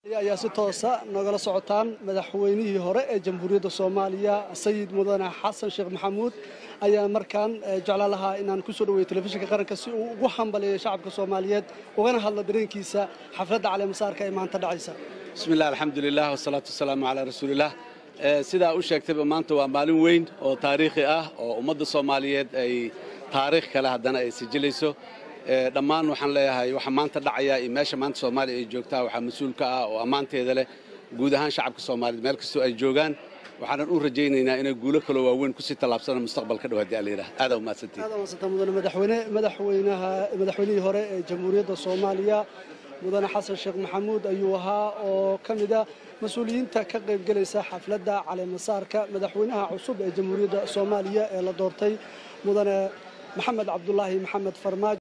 ayaa si toosa nogala socotaan madaxweynihii hore ee jamhuuriyadda soomaaliya sayid mudane xasan sheekh maxamuud ayaa markaan jeclaan lahaa inaan ku soo dhaweeyo telefishinka qaranka si uu ugu hambaliyo shacabka soomaaliyeed ugana hadlo dareenkiisa xafladda caleemasaarka ee maanta dhacaysa bismillahi alxamdulilah wasalaatu wasalaamu calaa rasuulilah sidaa u sheegtayba maanta waa maalin weyn oo taariikhi ah oo ummadda soomaaliyeed ay taariikh kale haddana ay sijilayso dhammaan waxaan leeyahay waxa maanta dhacaya iyo meesha maanta soomaaliya ay joogtaa waxaa mas-uul ka ah oo ammaanteeda leh guud ahaan shacabka soomaaliyeed meel kastoo ay joogaan waxaanan u rajaynaynaa inay guulo kaloo waaweyn kusii tallaabsana mustaqbalka dhow haddii allayidhaah aadaa umahadsantihin aad umadsanta mudane madaxweyne madaxweynaha madaxweynihii hore ee jamhuuriyadda soomaaliya mudane xasan sheekh maxamuud ayuu ahaa oo ka mida mas-uuliyiinta ka qaybgelaysa xafladda caleemasaarka madaxweynaha cusub ee jamhuuriyadda soomaaliya ee la doortay mudane maxamed cabdulaahi maxamed farmaajo